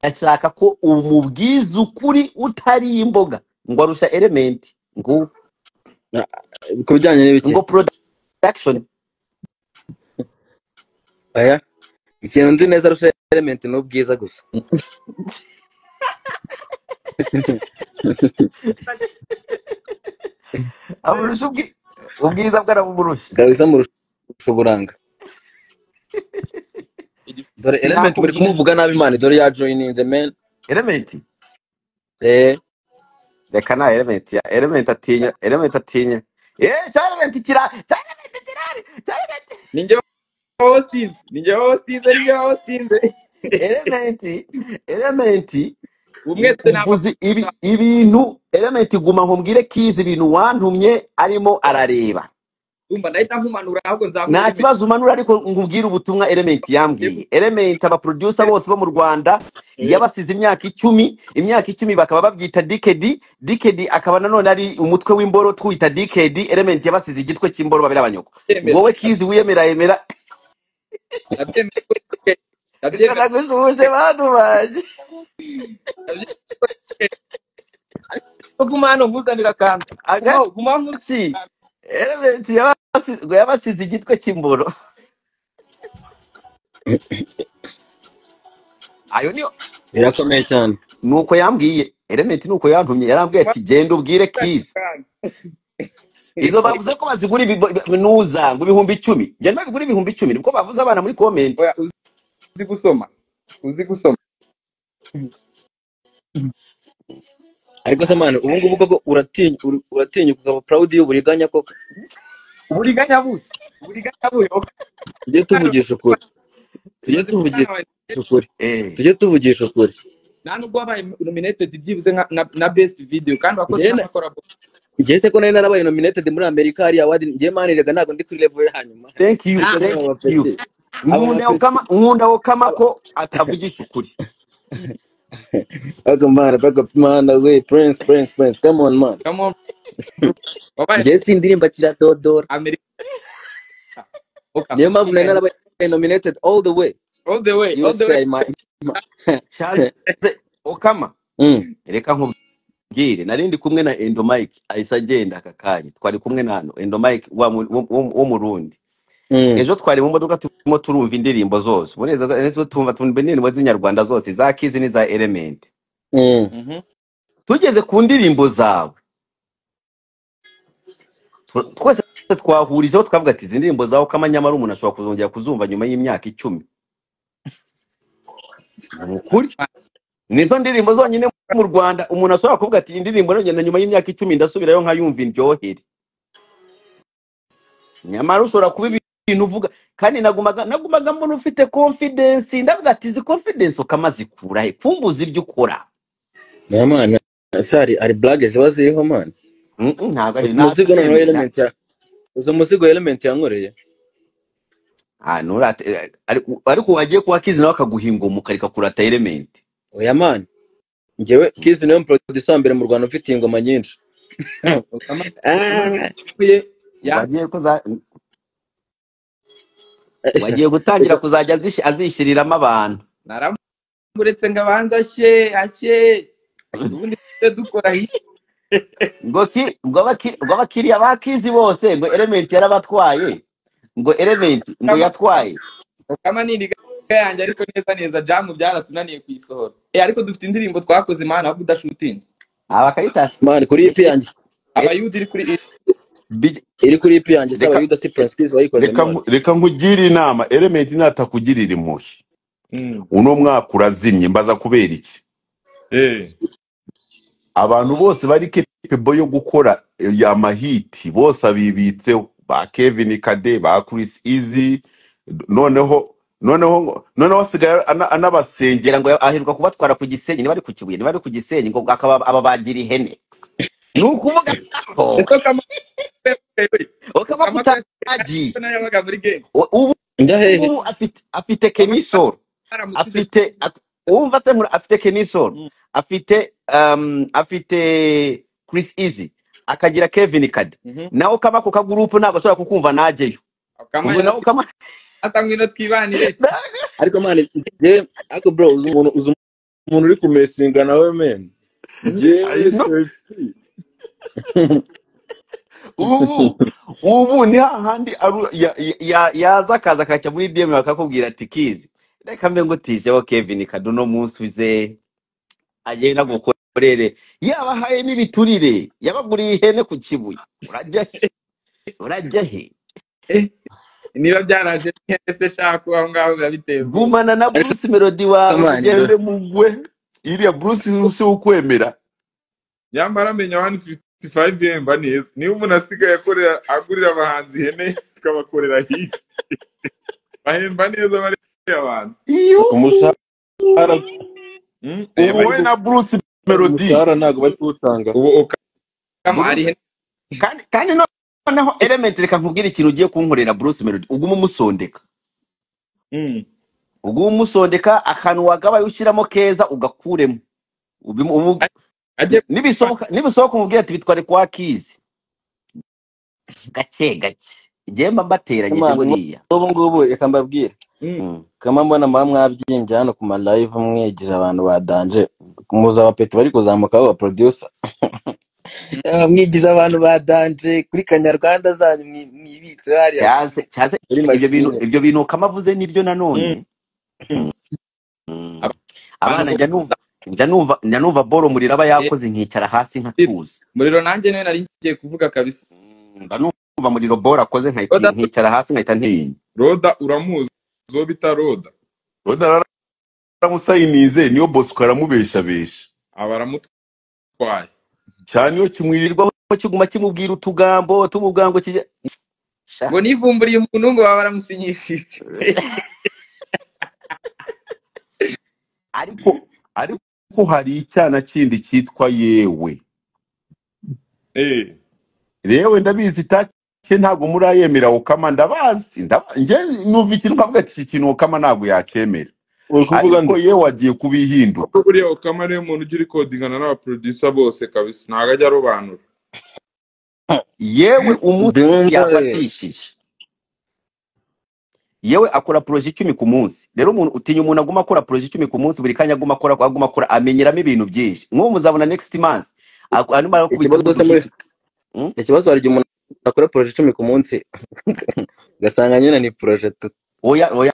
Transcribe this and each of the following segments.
ashaka ko umubwiza ukuri utari imboga ngo arusha elementi ngo Na- ku bijyanye n'ibiki ngo production aya ikintu nzi neza arusha element ni ubwiza gusa amurusha ubwi- ubwiza bwarabumurusha kabisa murusha uburanga dore element muri sinakubwira kumuvuga nabi imana dore ya joyininze men elementi eh reka nta elementi ya elementi atinya elementi atinya eee cya elementi kira cya elementi kirari cya elementi ninjye wawasinze ninjye wawasinze ninjye wawasinze elementi elementi ubu i- mwese ni uvuze ibi abasinga ibintu elementi guma nkubwire kizi ibintu wantumye arimo arareba umva ndahita nkumanura ahubwo nzamure nta elementi kibazo umanura ariko nkubwire ubutumwa elementi yambwiye elementi abaproducer bose bo mu rwanda yabasize imyaka icumi imyaka icumi bakaba babyita dikedi dikedi akaba nanone ari umutwe w'imboro twita dikedi elementi yabasize igitwe cy'imboro babiri abanyoko ndabyemera wowe kizi wiyemera yemera ndabyemera ko ari reka ndabyemera nagushuje bantu banjye ndabyemera ko ari ariko guma hano nkuzanira akantu gumaho agaki gumaho nkuzanira akantu elementi yabasize ngo yabasize igitwe cy'imboro ayo niyo birakomeye cyane nuko yambwiye elementi nuko yantumye yarambwiye gumaho ati genda ubwire nkuzanira kizi akantu izo bavuze ko bazigura ibibo- ibi- nuza ngo ibihumbi icumi njya nabigura ibihumbi icumi nibwo bavuze abana muri komenti oya uzi gusoma uzi gusoma ariko se mani ubu ngubu koko uratinya uri- uratinya ukaba proud y'uburiganya koko uburiganya buhe uburiganya buhe tujye mwana tuvugisha ukuri tujye uzi ko tuvugisha umwana wawe ukuri Eh, tujye tuvugisha ukuri nta nubwo wabaye nominated byibuze nka na, na best video kandi wakoze njyewe na- n'amakorabo njyewe se ko nari narabaye nominated muri amerika hariya wadi njyewe mani rega ntabwo ndi kuri level yo hanyuma thank you kuko muri thank abo you bapeti abo nkunda bapeti ukama nkunda ukama aba- ko atavugisha ukuri aga mana baga mana we prince prince prince come on man come on wabaye njyewe si indirimbo kiradodora amerika ok niyo mpamvu amerika nari ya- narabaye nominated all the way all the way all the way usa my Charles ukama mm. reka nkubwire nari ndi kumwe na endo mike ahise agenda aka kanya twari kumwe na hano endo mike wa mu- wo wo- wo mu rundi Mm. ejo twari mu modoka turimo turumva indirimbo zose uboneza ejo tumva tumva indirimbo z'inyarwanda zose za kizi n'iza elementi Mm. Mhm. tugeze ku ndirimbo zawe Tw- twese twahurijeho twavuga ati izi ndirimbo zawe kamanyamara umuntu ashobora kuzongera kuzumva nyuma y'imyaka icumi ni ukuri nizo ndirimbo zonyine mu rwanda umuntu ashobora kuvuga ati indirimbo yonyine nyuma y'imyaka icumi ndasubirayo nkayumva indyohere nyamara ushobora kuba ibintu uvuga kandi nagumaga nagumaga mbona ufite confidence ndavuga ati izi confidence ukamaze ikurahe kumbuza ibyo ukora Yeah, man. Sari ari blague ziba ziriho man. Mm, mm, ntabwo ari Umuzigo noneho ntabyemera element ya uzo umuzigo element yankoreye. Ah, nturate- eh, ariko ariko wagiye kuwa kizi nawe akaguhinga ukareka kurata elementi Oya man. Ngewe Kiss niyo producer wa mbere mu Rwanda ufite ingoma nyinshi. Ukama- Imana Ah. yakuye ya wagiye kuza wagiye gutangira kuzajya azish- azishyiriramo abantu naramuretse ngo abanze ashye ashye ubundi tujye dukora hirya ngo ki ngo abaki- ngo abakiriya ba kizi bose ngo elementi yarabatwaye ngo elementi ngo ukama yatwaye ukama ni iriga yanjye ariko neza neza jamu byaratunaniye kuyisohora eh ariko dufite indirimbo twakoze mana ahubwo udashutinze aba bakayita Man kuri EP yanjye eh, abayuda iri kuri bij- iri kuri EP yanjye saba reka yuda si Prince Kiss wayikoze reka man. nku- reka nkugire inama elementi natakugirira impuhwe Mm. uno mwaka urazimye mbaza kubera iki eh abantu bose bari kepibo yo gukora ya mahiti bose abibitseho ba kevin kade ba chris easy noneho noneho noneho asigaye ana- anabasengera ngira ngo aheruka kubatwara ku gisenyi niba ari ku kibuye niba ari ku gisenyi ngo akaba ababagira ihene ni ukuvuga ko ese kama ukaba kama kwese kutaragiye nayo yabaga muri game U- ubu Njya hehe? ngubu afite afite kama kenisoro baramusize afite at- uwumva se nkura afite kenisoro Mm. afite um, afite chris easy akagira kevin kade Mhm. nawe kaba ako kagurupu ntabwo ashobora kukumva najyeyo kama ubwo nawe yarasi kama atangwino twibanire Ariko man, ngewe ariko bro uzi umuntu umuntu uri kumesinga nawe meni yewe no serisi ubu ubu ni hahandi aru- ya- ya- ya yaza akaza akajya muri DM bakakubwira ati kizi reka mbe ngutijeho Kevin Kaduno umunsi uze agenda agukorere yabahaye n'ibiturire yabaguriye ihene ku kibuye urajya he urajya he Eh, niba byaraje nese shaka aho ngaho biba bitemewe gumana na ariko Bruce Melody wawe samani mugende mugende mugwe iriya bruce si ukwemera nyamara menya wani fifiti fayive yemba neza niba umuntu asigaye akorera agurira abahanzi ihene akabakorera hirya bahemba neza bariya abantu iyo umushahara Mm, eh, ubu bari we gu- na bruce melody umushahara ntabwo bari kuwutanga ubu uka- kama Bruce ari ihene kandi kandi noneho element reka nkubwire ikintu ugiye kunkorera Bruce Melody ugume umusondeka Mm, ugume umusondeka akantu wagabaye ushyiramo keza ugakuremo Ubimu- umu- ajye nibisohoka nibisohoka umubwira ati bitware kwa kizi gake gake igihe mba mbateranyije Samani, buriya n'ubu ngubu reka mbabwire Mm, Mm. kama mbona muba mwabyimbye hano ku ma live mwegize abantu badanje muzi abapeti bari kuzamuka baba producer Ah, mwigize abantu badanje kuri kanyarwanda zanyu mwi- mwibitse hariya cyaze cyaze muri ibyo bintu mashine ibyo bintu kamavuze nibyo mm, nanone mm. Mm. abantu abana njya bose numva njya numva njya numva boro muri raba eh, yakoze nkicara hasi nkatuza muriro nanjye nawe nari ngiye kuvuga kabisa Mm, mba numva muri boro akoze nkahita oda nkicara hasi nkahita ntinya roda uramuzi uwo bita roda udaramutse niyo bosco aramubeshabesha aba aramutwaye cyane iyo kimwiri kirirwaho kiguma kimubwira utugambo tumubwira ngo kijya sha ngo nivumburiye umuntu ngo baba baramusinyishije ariko ariko ariko hari icyana kindi cyitwa yewe Eh, yewe ndabizi itake ntabwo murayemera ukama ndabazi ndaba- njye numva ikintu nkavuga ati iki kintu ukama ntabwo yacyemera uri kuvuga ariko nde yewe agiye kubihindura kuko buriya ukama ariyo muntu ujya urikodingana n'abaproducer bose kabisa ntabwo ajya arobanura yewe umunsi ndumva eh. yafatishije yewe akora poroje icumi ku munsi rero umuntu utinya umuntu aguma akora poroje icumi ku munsi buri kanya aguma akora aguma akora amenyeramo ibintu byinshi nk'ubu muzabona next month aku- arimo arakubita ikibazo se muri nk'uduhita Mm? ikibazo hari igihe umuntu akora poroje icumi ku munsi ugasanga nyine ni poroje tu oya oya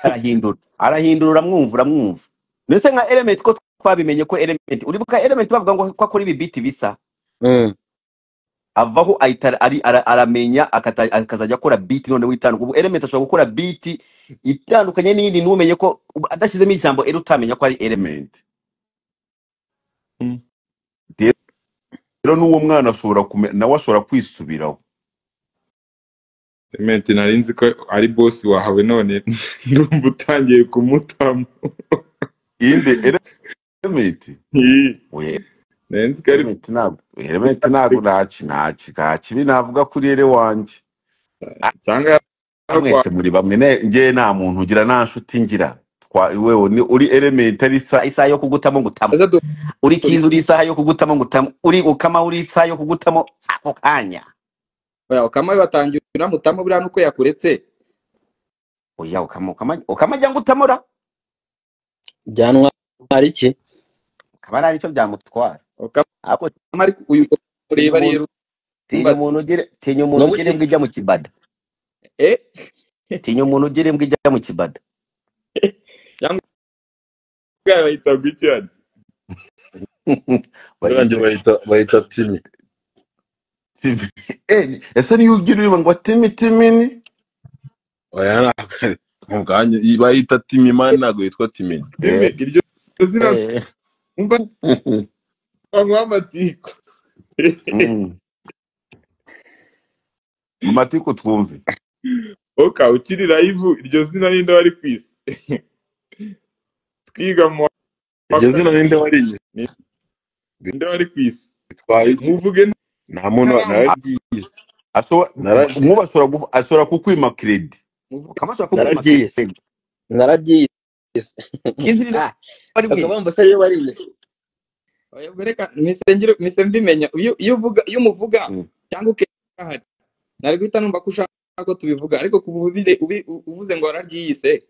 arahindura arahindura uramwumva uramwumva mbese nka element ko twabimenye ko element uribuka element bavuga ngo ko akora ibi biti bisa Mm. avaho ahita ari ara- aramenya akata- akazajya akora beat noneho itanduka ubu element ashobora gukora beat itandukanye n'iyindi ntumenye ko adashyizemo ijambo era utamenya ko ari element element Mm. rero n'uwo mwana ashobora kume- nawe ashobora kwisubiraho Clement nari nzi ko ari boss wahawe none ndumva utangiye kumutamo inde element Ih, oya nari nzi ko ari element ntabwo element ntabwo ntaki ntaki nta kibi navuga kuri ere wanjye cyangwa Ah, mwese muri bamwe ne njye nta muntu ugira nta nshuti ngira twa wewe ni uri element arisa isaha yo kugutamo ngutamo aza uri dukora kiza uri isaha yo kugutamo ngutamo uri ukama uri isaha yo kugutamo ako kanya oya ukama batangiye unamutamo buriya nuko yakuretse oya ukama ukama ukama ajya ngutamura byanwa ari iki ukaba nta nicyo byamutwara ukama ariko ariko uyu tinya ureba ari umuntu tinya rumbaza umuntu ugere tinya umuntu n'ubu ugere iki mbwa ijya mu kibada eh tinya umuntu ugere mbwa ijya mu kibada bwawe bahita bw'icyari banjye bahita bahita bahita timi timi eh ese niyo ugira uri ngo timi timi ni oya ntabwo ari- mu bwanyu bahita timi mani ntabwo yitwa timi timi eh iryo zina eh mba banywa amatiko mm amatiko twumve oka ukiri live iryo zina ninde wari kwisi twiga mu wa iryo zina kane ninde warigize ninde wari kwisi bitwaye iki muvuge nta muntu wa- ntaramuzi nararyize ashobora Nara- nkuba ashobora guf- ashobora kukwima credit muvuge ukama ashobora kukwima nararyize credit nararyize kizi ni Ah, bari akaba mwiza mbese ariyo barize oya bereka misengiro misemvimenya iyo iyo uvuga iyo umuvuga Mm. cyangwa ukahari nari guhita numva ko ushaka ko tubivuga ariko kuba ubire- ubi- uvuze ngo wararyiyise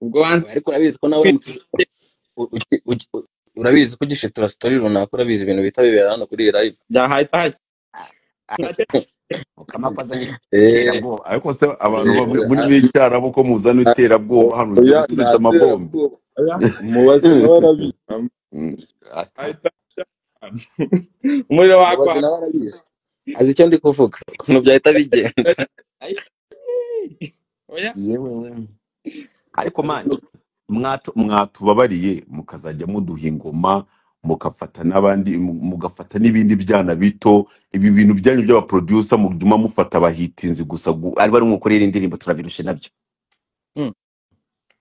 ubwo wanze ariko urabizi ko nawe uramutse u- ugi- ugi- u- urabizi ko ugishitura sitori runaka urabizi ibintu bihita bibera hano kuri iyi live byahita hashya ukamakwa azanye Eh, iterabwoba ariko se abantu eh, bamwe muri a- b'icyarabu ko muzana iterabwoba hano njye oya nta guturitse amabombe terabwoba oya umubaze nawe arabizi Am- Mm, aka- ahita ashya umuriro umubazi wakwaka nawe arabizi azi icyo ndi kuvuga ukuntu byahita bigenda Ay, oya yewe ariko mani mwato mwatubabariye mukazajya muduha ingoma mugafata n'abandi mu- mugafata n'ibindi byana bito ibi bintu byanyu by'abaprodusa muguma mufata abahitinzi gusa gu- ari bari mukorera indirimbo turabirushe nabyo Mm.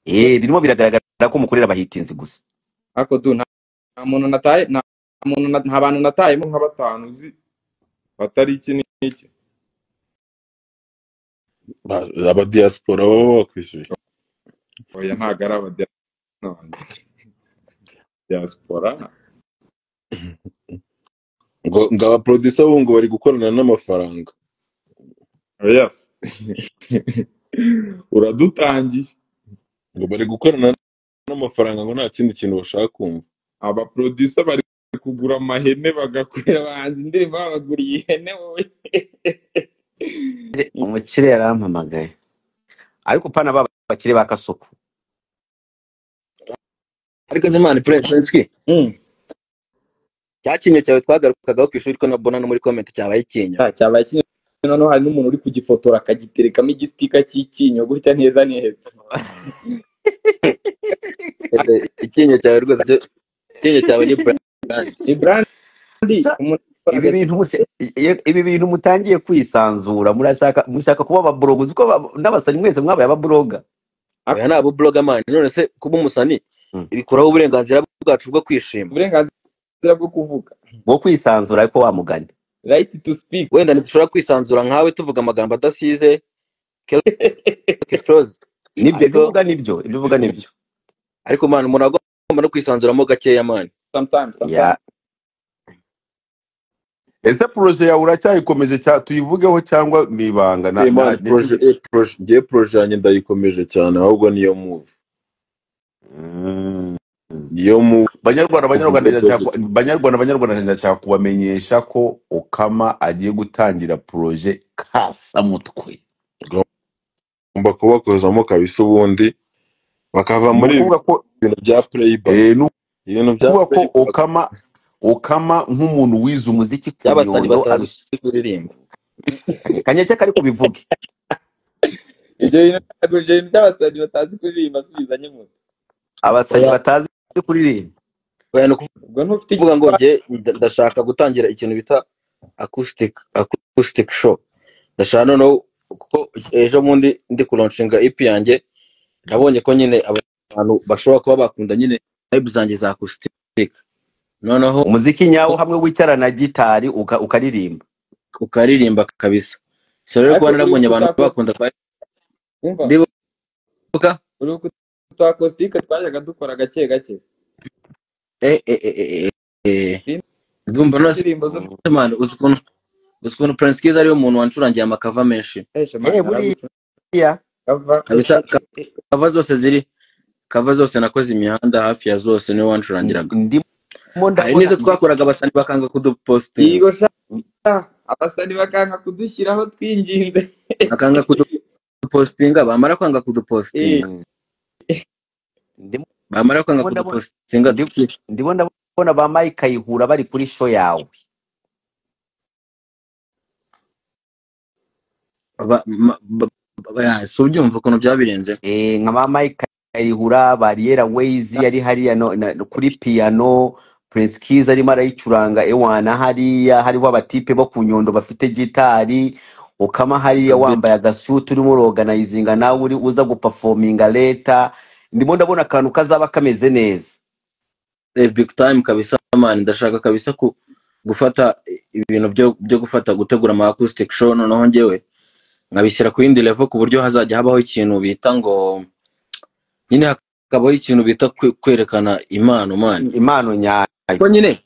eh birimo biragaragara ko mukorera abahitinzi gusa ariko du nta nta muntu nataye nta nta muntu na- nta bantu natayemo harimo nka batanu uzi batari iki n'iki Ba- abadiyasipora baba bakwishyuye oya ntabwo ari abadiyasipora wanjye diaspora ngo ngo abaporodisa bo ngo bari gukorana n'amafaranga oya se. uradutangiye ngo bari gukorana n'amafaranga ngo nta kindi kintu bashaka kumva abaprodusa bari kugura amahene bagakorera abahanzi indirimbo babaguriye ihene wowe Eh, umukire yarampamagaye ariko pana baba bakire ba kasuku ariko zimana prince prince Mm. cya kinyo cyawe twagarukagaho ku ishuri ko na bona no muri comment cyabaye ikinyo Ah, cyabaye kinyo noneho hari n'umuntu uri kugifotora akagiterekamo igisika cy'icyinyo gutya neza neza Eh, icyinyo cyawe rwose cyo- icyinyo cyawe ni brand ni brandi Sha, umuntu ukora ibi agati bintu muse- i- i- ibi bintu mutangiye kwisanzura murashaka mushaka kuba ababloga uzi ko aba- n'abasani mwese mwabaye ababloga oya nabo blogger man none se kuba umusani Mm. bikuraho uburenganzira bwacu bwo kwishima uburenganzira bwo kuvuga bwo kwisanzura ariko wamugani right to speak wenda ntidushobora kwisanzura nkawe tuvuga amagambo adasize quelque chose nibyo ariko ibyo uvuga nibyo ibyo uvuga nibyo ariko man umuntu aba agomba no kwisanzuramo gakeya man sometimes ya sometimes ese poroje yawe uracyayikomeje cya tuyivugeho cyangwa ni ibanga na, na, Eh, man, niki proje- eh, proje- ngewe poroje yanjye ndayikomeje cyane ahubwo niyo muvu Mm. niyo muvu banyarwanda banyarwanda ndashaka ndakomeje ku- banyarwanda banyarwanda ndashaka kubamenyesha ko okama agiye gutangira poroje kasamutwe ngomba kubakozamo kabisa ubundi bakava ni muri ibi ukuvuga ko bintu bya playback eh, ni ibintu bya ukuvuga ko playback okama okama nk'umuntu wize umuziki ku by'abasani nyondo batazi arusha kuririmba kanyeke kari kubivuge ibyo bintu ntabwo- ibyo bintu by'abasazi batazi kuririmba asubizanye mu abasani oya batazi kuririmba oya ni ubwo ntufite kuvuga ngo igitwaro njye nda- ndashaka gutangira ikintu bita acoustic acoustic show ndashaka noneho kuko ejo bundi ndi kuronshinga ipi yanjye nabonye ko nyine abantu bashobora kuba bakunda nyine vibe zanjye za acoustic noneho umuziki nyawo hamwe wicara na gitari uka- ukaririmba ukaririmba kabisa si rero ariko kuba uribuka narabonye abantu utakos bakunda kwa- umva ndibuka uribuka utakositike twajyaga dukora gake gake eh, eh, eh, eh, eh, Indi- ndumva nose indirimbo zo Mm. man uzi ukuntu uzi ukuntu prince kiza ariwe muntu wancurangiye amakava menshi esha eh mani aragucurava buriya kabisa eh, ka- eh, kava zose ziri kava zose nakoze imihanda hafi ya zose niwe wancurangiraga ndimo hari ndabona n'izo ndi twakoraga abasani bakanga kudupositinga yego sha abasani bakanga kudushyiraho twinginze bakanga kudupositinga bamara kwanga Eh, kudupositinga mm, ndimo bamara kwanga ndabona kudupositinga ndi- tuki ndimo ndabona ba Mike Kayihura bari kuri show yawe ba- ma- ba- ba- ya, si ubyumva ukuntu byabirenze eh nka ba Mike Kayihura Barriera Ways yari hariya no, na, kuri piano Prince Kiza arimo arayicuranga ewana hariya hariho abatipe bo ku Nyundo bafite gitari ukama hariya wambaye kabisa agasuti urimo uroganizinga nawe uri uza guperforminga leta ndimo ndabona akantu kazaba kameze neza eh, big time kabisa man ndashaka kabisa ku gufata ibintu byo byo gufata gutegura ama acoustic show noneho njyewe nkabishyira ku yindi level ku buryo hazajya habaho ikintu bita ngo nyine hakabaho ikintu bita kwe- kwerekana impano man impano nyayo kuko nyine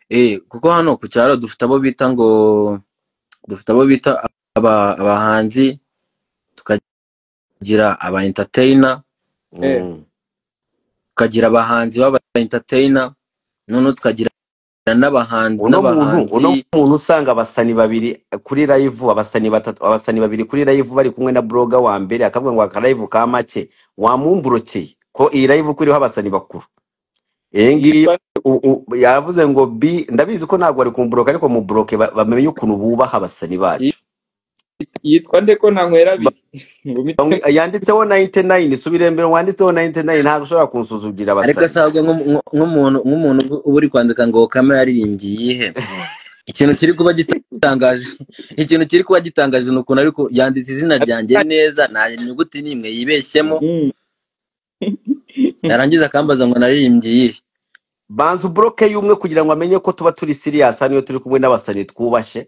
eh kuko hano ku cyaro dufite abo bita ngo dufite abo bita aba, abahanzi tukagira aba entertainer eh tukagira abahanzi baba entertainer noneho tukagira n'abahanzi uno muntu n'abahanzi uno muntu usanga abasani babiri kuri live abasani batatu abasani babiri kuri live bari kumwe na bloga wa mbere akavuga ngo aka live ka make wamumburokeye ko iyi live uko iriho abasani bakuru iyi ngiyi yitwa u- u- yavuze ngo bi ndabizi ko ntabwo bari kumburoka ariko muburoke ba- bamenye ukuntu bubaha abasani bacu yitwa nde ko ntanywera abiri ngo Bamwe- yanditseho 99 subira mbere wanditseho 99 ntabwo ushobora kunsuzugira abasani ariko asabwa nk'umu- nk'u- nk'umuntu nk'umuntu uba uba uri kwandika ngo kamera yaririmbye iyihe ikintu kiri kuba gitangaje ikintu kiri kuba gitangaje ni ukuntu ariko yanditse izina ryanjye neza nta nyuguti n'imwe yibeshyemo Mm. yarangiza akambaza ngo naririmbye iyihe banza ubroke y'umwe kugira ngo amenye ko tuba turi serious hano iyo turi kumwe n'abasani twubashe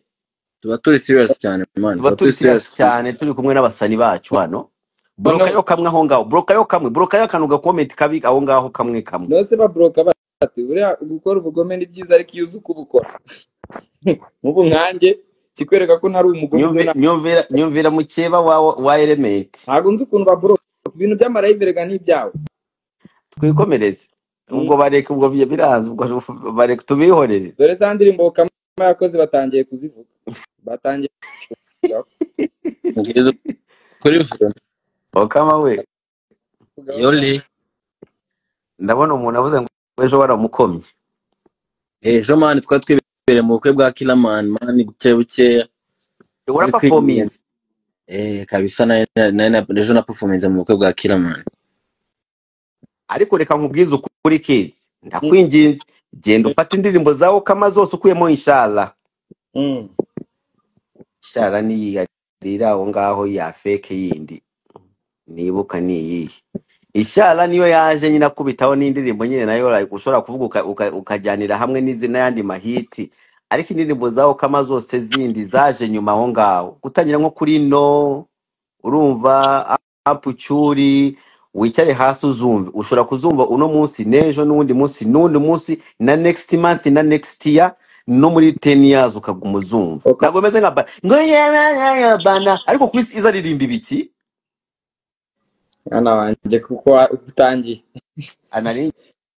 tuba turi serious cyane man tuba tuba turi turi serious serious cyane turi kumwe n'abasani bacu hano buroka noneho yo kamwe aho ngaho buroka yo kamwe buroka yo akantu gakomenti kabi aho ngaho kamwe kamwe nose baboroka bati buriya gukora ubugome ni byiza ariko iyo uzi uko ubukora nk'ubu nkanjye kikwereka ko ntari umugome ibyo Nyumvi- nta- nyumvira nyumvira mukeba wa wa element ntabwo nzi ukuntu baboroka ibintu by'amarayiveraga ni ibyawe twikomereze ubwo Mm. bareka ubwo bi- biranze ubwo bareka tubihorere dore za ndirimbo kama yakoze batangiye kuzivuga batangiye kuzivugaho mugeze kuri okama we kuvugaho yoli cyane ndabona umuntu avuze ngo ejo waramukomye ejo mani twari twibereye mu bukwe bwa kilaman mani buke bukeya twari twigiriye urapafominze eh kabisa na ejo na performance mu bukwe bwa kilaman ariko reka nkubwize ukuri kezi ndakwinginze genda ufate indirimbo zawe okama zose ukuyemo inshala Mm. inshala niyigarira aho ngaho ya feke yindi nibuka ni iyihe inshala niyo yaje nyine akubitaho n'indirimbo nyine nayo like ushobora kuvuga uka- uka- ukajyanira hamwe n'izi n'ayandi mahiti ariko indirimbo zaho kama zose zindi zaje nyuma aho ngaho gutangira nko kuri no urumva apucyuri wicare hasi uzumve ushobora kuzumva uno munsi n'ejo n'uwundi munsi n'undi munsi na next month na next year no muri 10 years ukaguma uzumva Oka- ntabwo bimeze nka ba- ngo yewe bana ariko kuri iza aririmba ibiki mwana wanjye kuko wa- utangiye anari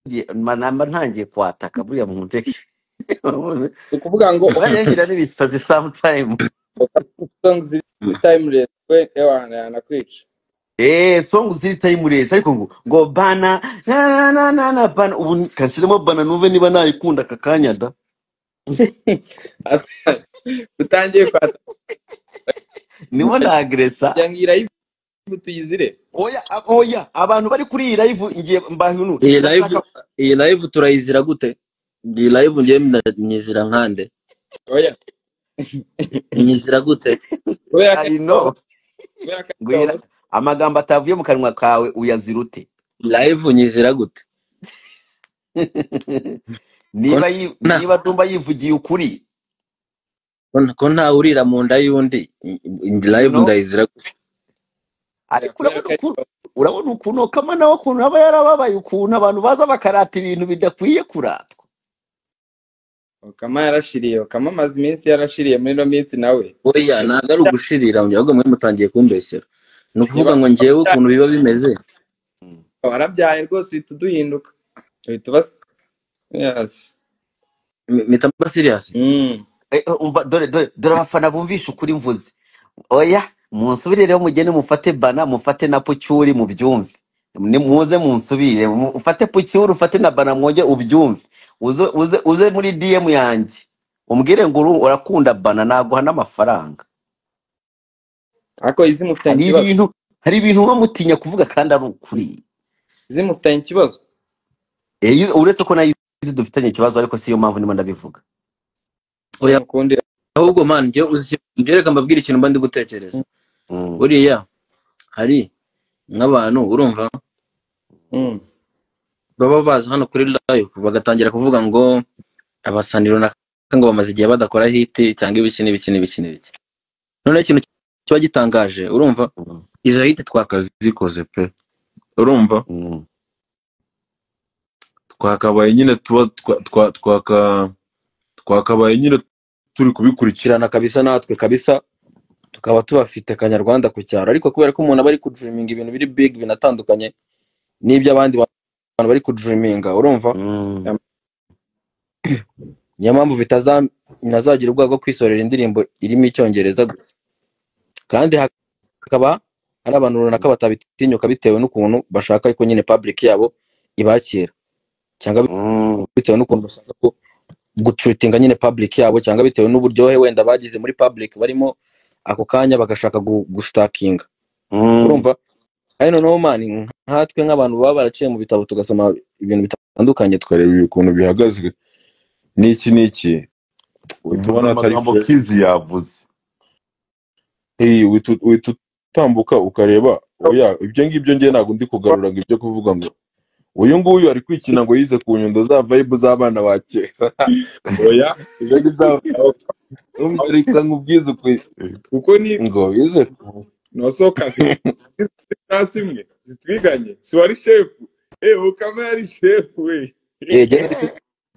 ngiye- ma- namba ntangiye kwataka buriya mu ndege ni ukuvuga ngo mwajya ngira n'ibisazi sometime songs ziri timeless we ewana yanakwica eh song ziri timeless ariko ngo ngo bana na na na na na bana ubu kasiremo bana numve niba nayikunda aka kanya da Asa- utangiye kwata niwo nagresa kugira ngo iyi live tuyizire oya a- oya abantu bari kuri iyi live ngiye mbahinu iyi live ndashaka iyi live turayizira gute iyi live ngiye nyizira nkande oya nyizira gute kubera ko i ari wowe know kubera ko ari ngwira wowe amagambo atavuye mu kanwa kawe uyazira ute live nyizira gute ko niba yi- nta niba ndumva yivugiye ukuri ko ko ntawe urira mu nda y'undi i- i- you live know ndayizira gute oya ariko kubera urabona ko ari ukuntu wowe urabona ukuntu kama nawe ukuntu aba yarababaye ukuntu abantu baza bakarata ibintu bidakwiye kuratwa Okama yarashiriye Okama amaze iminsi yarashiriye muri ino minsi nawe oya ntabwo ari ugushirira njye ahubwo mwe mutangiye kumbesera ni ukuvuga ngo niba ngewe ukuntu biba bimeze Mm. warabyaye rwose uhita uduhinduka uhita ubasa yes M- mpita mba serious mm. Eh, eh, umva dore dore dore abafana bumvisha ukuri mvuze oya munsubirereho mugende mufate bana mufate na pucyuri mubyumve Ni- muze munsubire mu- ufate pucyuri ufate na bana mwongere ubyumve uze uze uze muri dm yanjye umbwire ngo uru- urakunda bana naguha n'amafaranga ariko izi mufitanye hari ikibazo ibintu hari ibintu uba mutinya kuvuga kandi ari ukuri izi mufitanye ikibazo Eh, uretse ko nayo izi dufitanye ikibazo ariko siyo mpamvu ndimo ndabivuga oya mukundira ahubwo man njye uzi njye reka mbabwire ikintu mba ndi gutekereza Mm. buriya hari nk'abantu urumva mm. baba baza hano kuri live bagatangira kuvuga ngo abasani runaka ngo bamaze igihe badakora hiti cyangwa ibiki n'ibiki n'ibiki n'ibiki noneho ikintu kiba gitangaje urumva Mm. izo hiti twakazikoze pe urumva Mm. twakabaye nyine tuba twa twa twaka twakabaye nyine turi kubikurikirana kabisa natwe kabisa tukaba tubafite akanyarwanda ku cyaro ariko kubera ko umuntu aba ari kudiriminga ibintu biri big binatandukanye n'iby'abandi bantu bari kuduriminga urumva Mm. niyo mpamvu bitaza ntazagira ubwoba bwo kwisorera indirimbo irimo icyongereza gusa kandi hakaba hari abantu runaka batabitinyuka bitewe n'ukuntu bashaka ko nyine public yabo ibakira cyangwa Mm. bitewe n'ukuntu bashaka ko gucutinga nyine public yabo cyangwa bitewe n'uburyohe wenda bagize muri public barimo ako kanya bagashaka gu- gusitakinga Mm. urumva kandi noneho mani nkatwe nk'abantu baba baraciye mu bitabo tugasoma ibintu bitandukanye tukareba ukuntu bihagaze n'iki n'iki uhita bivuze ubona atari amagambo kure kizi yavuze Hey, uhita uhita utambuka ukareba oya ibyo ngibyo njye ntabwo ndi kugarura ngo ibyo kuvuga ngo uyu nguyu ari kwikina ngo yize ku nyundo za vibe z'abana ba kera oya ibyo ngibyo umva reka nkubwize uku- kuko ni ngo bize nosoka class imwe zitwiganye si wari shefu eh ukama yari shefu we ege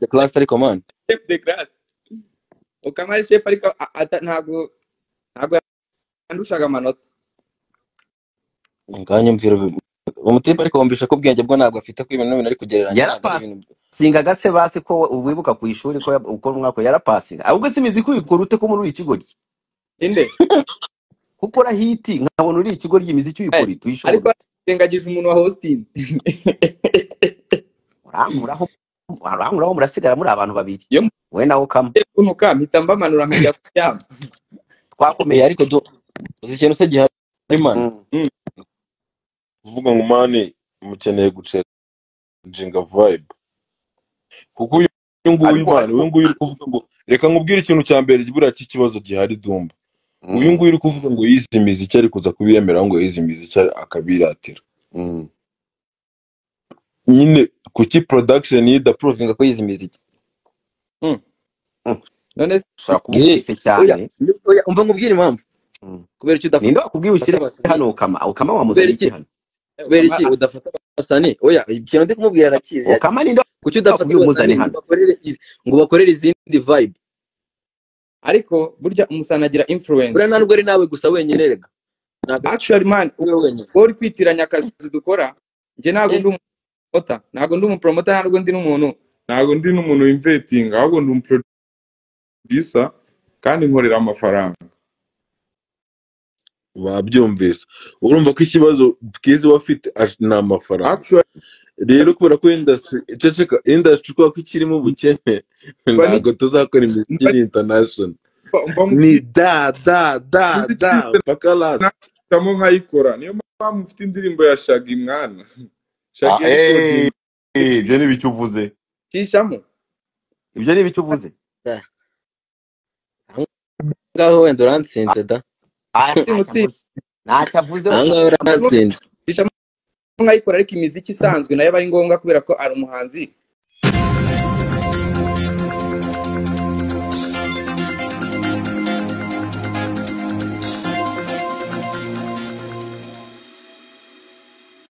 the class ariko mani chef de classe ukama ari chef ariko a- ata- ntabwo ntabwo yandushaga amanota nganyumvira umutipe ariko wumvisha ko ubwenge bwo ntabwo afite ko ibintu bintu ari kugereranya ntabwo ari ibintu yarapasinga gase basi ko wibuka ku ishuri ko yab- uko umwaka yarapasinga ahubwo simizi ko ubikora ute ko muri uri ikigo rye inde kuko urahiti nkabona uri ikigo ry'imiziki Eh, ubikora ite uyishobora ariko ute arengagije umuntu wa hosting urankuraho urankuraho murasigara muri abantu babiri iyo wowe nawe ukama mugiye kunuka mpita mbamanura nkajya kuryama Eh, twakomeje ariko du uzi ikintu se gihari mani Mm. Mm. kuvuga ngo mani mukeneye gucenga vibe kuko uyu nguyu ariko mani ariko uyu nguyu uri kuvuga ngo reka nkubwire ikintu cya mbere buriya cy'ikibazo gihari dumba uyu Mm. nguyu uri kuvuga ngo yize imiziki ari kuza kubiyemeraho ngo yize imiziki akabiratira Mm. nyine kuki production yidaprove pruvinga ko yize imiziki Mm. Mm. none se ushobora kuba Ye, ukubise oya cyane oya umva nkubwire impamvu Mm. kubera iki ninde udafata wakubwiye ushyire abasanii hano ukama ukama kubera wamuzaniye iki iki hano Eh, kubera ukama iki udafata abasanii oya ikintu ndi kumubwira arakizi ukama ninde kuki udafata wakubwiye umuzane abasanii ngo hano bakorere izi- ngo bakorere izindi vibe ariko burya umusana agira influence buriya nta nubwo ari nawe gusa wenyine rega ntabwo ari actually man wowe wenyine wowe uri kwitiranya akazi dukora njye ntabwo Eh, ndi umupromota ntabwo ndi umupromota ntabwo ndi n'umuntu ntabwo ndi n'umuntu wimvetinga ahubwo ndi umuproducer kandi nkorera amafaranga babyumvise urumva ko ikibazo bwiza uba afite ash- ni amafaranga actually rero kubera ko industry ceceka industry kubera ko ikirimo ubukene mba ntabwo niki- tuzakora imiziki mba iri international mba mba ni mufite da da da muri da twese mpaka last nahitamo nkayikora niyo mpamvu mfite indirimbo ya shagi mwana ah, shagi eh, yarikodinga eh, ibyo ni ibiki uvuze kishamo ibyo ni ibiki uvuze da. Aho ngaho wenda urantsinze da aya ndi ntacyo mutsinzi avuze ntacyo avuze aha ngaho urantsinze kishamo nkayikora ariko imiziki isanzwe nayo aba ari ngombwa kubera ko ari umuhanzi